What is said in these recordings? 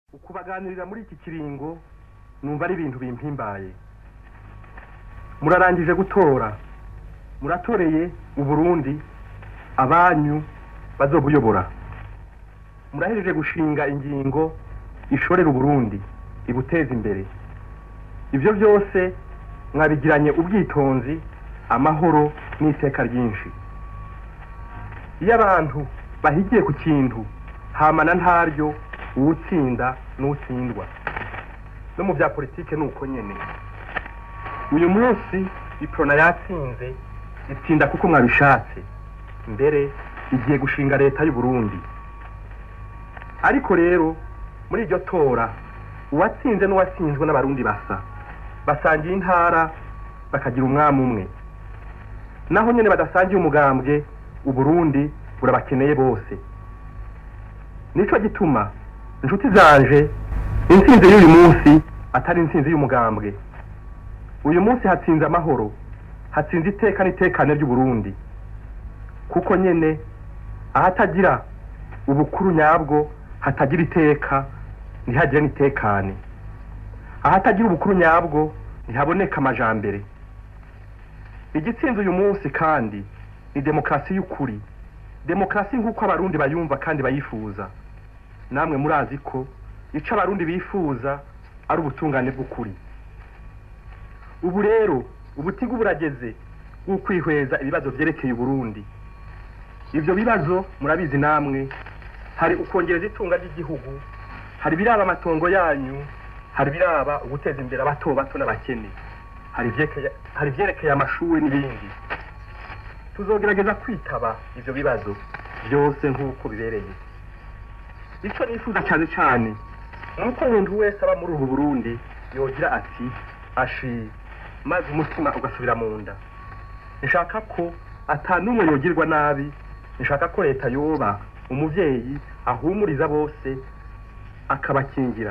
ukubaganirira muri iki kiringo numva ari ibintu bimpimbaye murarangije gutora muratoreye uburundi abanyu bazobuyobora murahejeje gushinga ingingo ishorera uburundi ibuteza imbere ibyo byose mwabigiranye ubwitonzi amahoro n'iteka ryinshi iyo abantu bahigiye ku kintu hamana ntaryo uwutsinda n'utsindwa no mu bya politike ni uko nyene uyu munsi iprona yatsinze itsinda kuko mwabishatse mbere igiye gushinga leta y'u Burundi ariko rero muri iryo tora uwatsinze n'uwatsinzwe n'abarundi basa basangiye intara bakagira umwami umwe naho nyene badasangiye umugambwe uburundi burabakeneye bose nico gituma inshuti zanje intsinzi y'uyu munsi atari intsinzi y'umugambwe uyu munsi hatsinze amahoro hatsinze iteka n'itekane ry'uburundi kuko nyene ahatagira ubukuru nyabwo hatagira iteka ntihagire n'itekane ahatagira ubukuru nyabwo ntihaboneka amajambere igitsinze uyu munsi kandi ni demokarasi y'ukuri demokarasi nk'uko abarundi bayumva kandi bayifuza namwe murazi ko ico abarundi bifuza ari ubutungane bw'ukuri ubu rero ubutigu burageze bw'ukwihweza ibibazo vyerekeye uburundi ivyo bibazo murabizi namwe hari ukongereza itunga ry'igihugu hari biraba amatongo yanyu hari biraba uguteza imbere abato bato n'abakene hari ivyekeye- hari ivyerekeye amashuri n'ibindi tuzogerageza kwitaba ivyo bibazo byose nk'uko bibereye ico nifuza cyane cyane nuko umuntu wese aba muri ubu burundi yogira ati ashi maze umutima ugasubira mu nda nshaka ko ata n'umwe yogirwa nabi nshaka ko leta yoba umuvyeyi ahumuriza bose akabakingira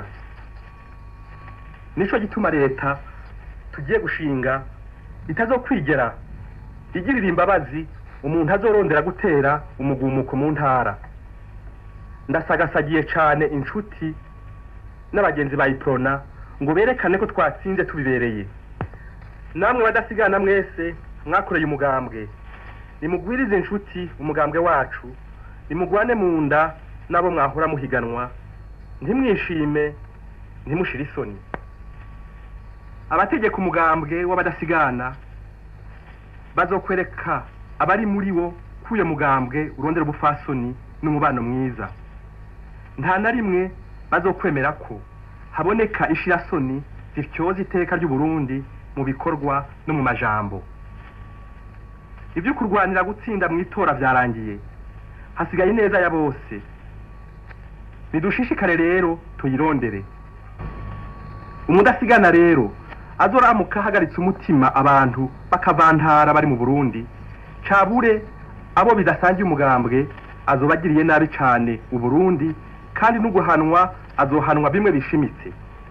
nico gituma leta tugiye gushinga itazokwigera igirira imbabazi umuntu azorondera gutera umugumuko mu ntara ndasagasagiye cane inshuti n'abagenzi ba iprona ngo berekane ko twatsinze tubibereye namwe badasigana mwese mwakoreye umugambwe nimugwirize inshuti umugambwe wacu nimugwane mu nda n'abo mwahora muhiganwa ntimwishime ntimushire isoni abategeka umugambwe w'abadasigana bazokwereka abari muri wo ko uyo mugambwe urondera ubufasoni n'umubano mwiza nta na rimwe bazokwemera ko haboneka ishirasoni zityoza iteka ry'uburundi mu bikorwa no mu majambo ibyo kurwanira gutsinda mu itora vyarangiye hasigaye ineza ya bose nidushishikare rero tuyirondere umudasigana rero azoramuka ahagaritse umutima abantu bakavantara bari mu burundi cabure abo bidasangiye umugambwe azobagiriye nabi cane uburundi kandi n'uguhanwa azohanwa bimwe bishimitse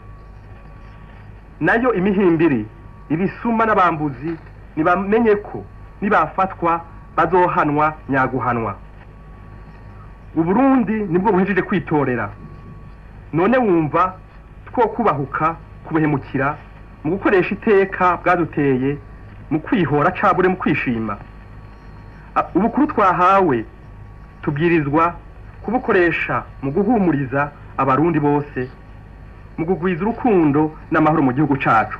nayo imihimbiri ibisuma n'abambuzi nibamenye ko nibafatwa bazohanwa nyaguhanwa uburundi nibwo buhejeje kwitorera none wumva two kubahuka kubuhemukira mu gukoresha iteka bwaduteye mu kwihora cabure mu kwishima A- ubukuru twahawe tubwirizwa kubukoresha mu guhumuriza abarundi bose mu kugwiza urukundo n'amahoro mu gihugu cacu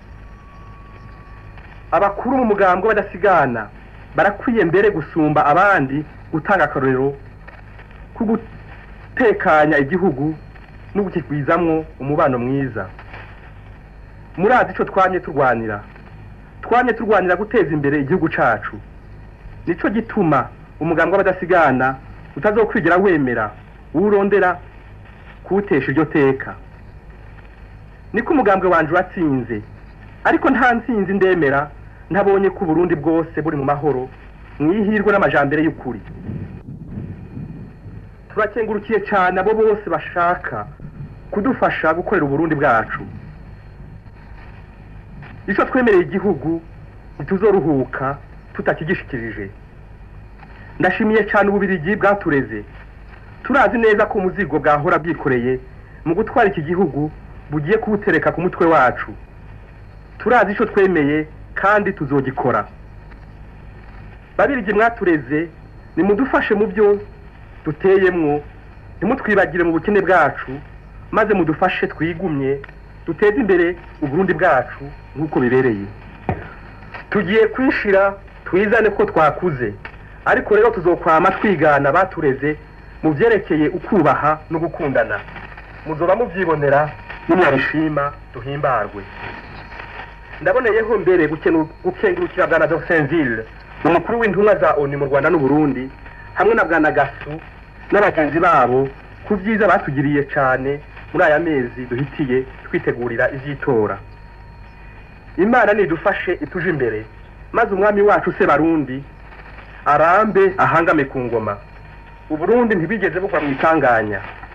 abakuru mu mugambwe badasigana barakwiye mbere gusumba abandi gutanga akarorero ko gutekanya igihugu no kukigwizamwo umubano mwiza murazi ico twamye turwanira twamye turwanira guteza imbere igihugu cacu nico gituma umugambwe w'abadasigana utazokwigera wemera uwurondera kuwutesha iryo teka niko umugambwe wanje watsinze ariko nta ntsinzi ndemera ntabonye ko uburundi bwose buri mu mahoro mwihirwe n'amajambere y'ukuri turakengurukiye cyane abo bose bashaka kudufasha gukorera uburundi bwacu ico twemereye igihugu ntituzoruhuka tutakigishikirije ndashimiye cyane ububirigi bwatureze turazi neza ko umuzigo bwahora bwikoreye mu gutwara iki gihugu bugiye kubutereka ku mutwe wacu turazi icyo twemeye kandi tuzogikora babirigi mwatureze nimudufashe mu byo duteyemwo ntimutwibagire mu bukene bwacu maze mudufashe twigumye duteze imbere uburundi bwacu nk'uko bibereye tugiye kwishira twizane ko twakuze ariko rero tuzokwama twigana batureze mu byerekeye ukubaha no gukundana muzoba mubyibonera nimwabishima duhimbarwe ndaboneyeho mbere gukenu- gukengurukira bwana Dorsenville umukuru w'intumwa za ONU mu Rwanda n'u Burundi hamwe na bwana Gasu n'abagenzi babo ku byiza batugiriye cyane muri aya mezi duhitiye twitegurira ivy'itora imana nidufashe ituje imbere maze umwami wacu se barundi arambe ahangame ku ngoma uburundi ntibigeze bugwa mu itanganya